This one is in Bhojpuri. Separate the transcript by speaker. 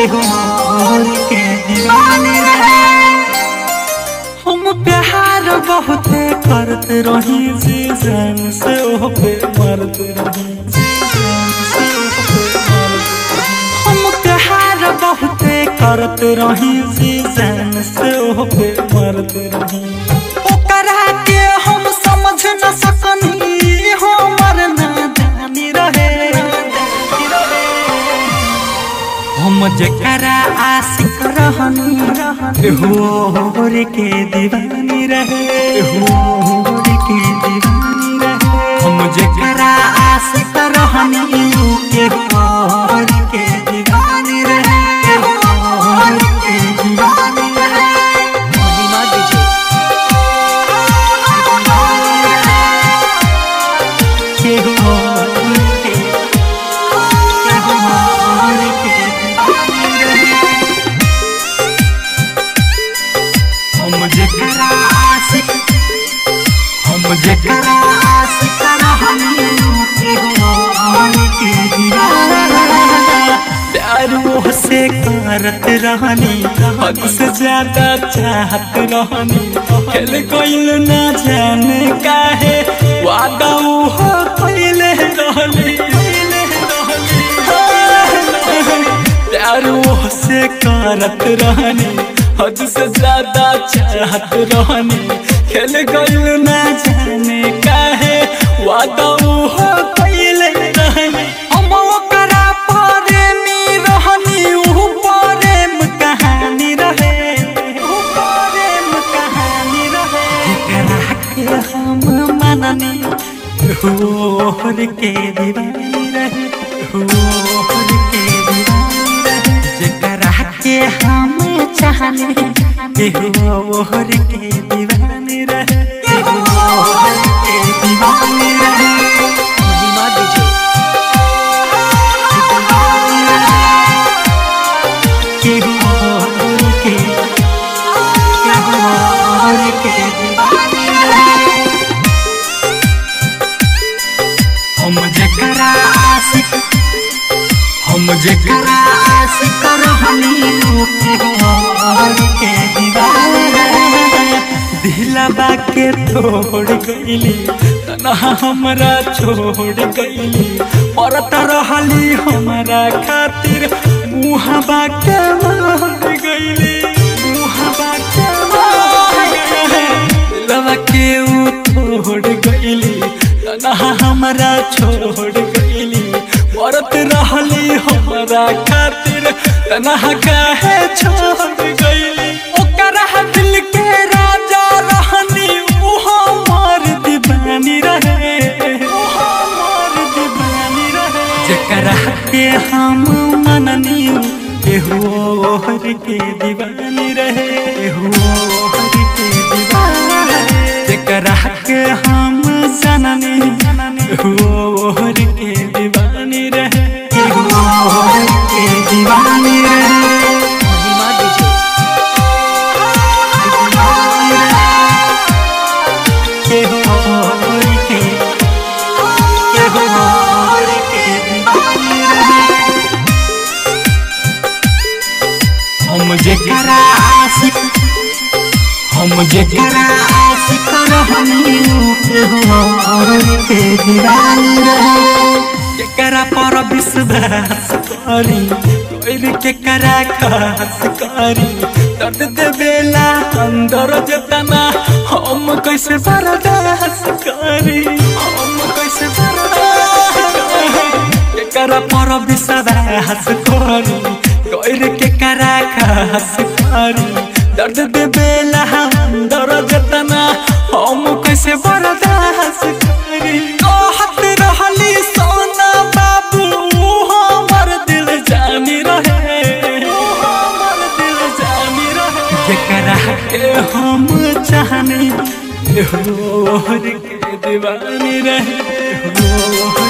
Speaker 1: केहू और के दीवानी रहे हम प्यार बहुते करते रही जी जान से ओह पे मरते रही जी जान से ओह पे मरते रही। हम प्यार बहुते करते रही जी जान से ओह पे मरते रही ओकरा के हम समझ न सकनी हमर नादानी रहे हम जकरा आशिक रहनी हो रे के दीवानी रहे हो रे के दीवानी रहे हम जकरा आशिक रहनी के हो रे के दीवानी रहे हो रे के दीवानी रहे
Speaker 2: महिमा डीजे
Speaker 1: के हो रे के के हो रे के दीवानी रहे हम जकरा आशिक हम जकरा आशिक रहनी के हो के दीवाना प्यार वो से करत रहनी हद से ज्यादा चाहत रहनी खेल कोइल ना जाने काहे वादा वो हो कोइले रहनी प्यार वो से करत रहनी हद से ज्यादा चाहत रहनी खेल गइल ना जाने काहे वादा वो हो कइले रहनी हम ओकरा प्रेमी रहनी ऊ प्रेम कहानी रहे ऊ प्रेम कहानी रहे एकरा के हम मननी होर के दीवानी रहे होर के दीवानी रहे जकरा के हम चाहने केहू ओहर के दीवानी रहे केहू ओहर के दीवानी रहे
Speaker 2: महिमा डीजे
Speaker 1: केहू ओहर के केहू ओहर के दीवानी रहे हम जकरा आशिक हम जकरा आशिक रहनी और के दीवाना दिलबा के तोड़ गईली तनहा हमरा छोड़ गईली औरत रहली हमरा खातिर मुहबा के मार गईली मुहबा के मार गईली दिलबा के ऊ तोड़ गईली तनहा हमरा छोड़ गईली औरत रहली हमरा खातिर तनहा काहे छोड़ गईली ओकरा दिल के राजा रहनी ऊ हमर दीवानी रहे ऊ हमर दीवानी रहे जकरा के हम मननी केहू ओहर के दीवानी रहे केहू ओहर के दीवानी रहे जकरा के हम जननी केहू ओहर के दीवानी रहे केहू ओहर के दीवानी रहे
Speaker 2: महिमा डीजे
Speaker 1: केहू ओहर के केहू ओहर के दीवानी रहे हम जकरा आशिक हम जकरा आशिक रहनी केहू और के दीवानी रहे केकरा पर विश्वास करी कोई केकरा खास करी दर्द देवेला अंदर जतना हम कैसे बर्दाश्त करी हम कैसे बर्दाश्त करी केकरा पर विश्वास करी कोई केकरा खास करी दर्द देवेला अंदर जतना हम कैसे बर्दाश्त करी कहत रहली सोना बाबू हमर दिल जानी रहे हमर दिल जानी रहे जकरा के हम चाहनी होर के दीवानी रहे होर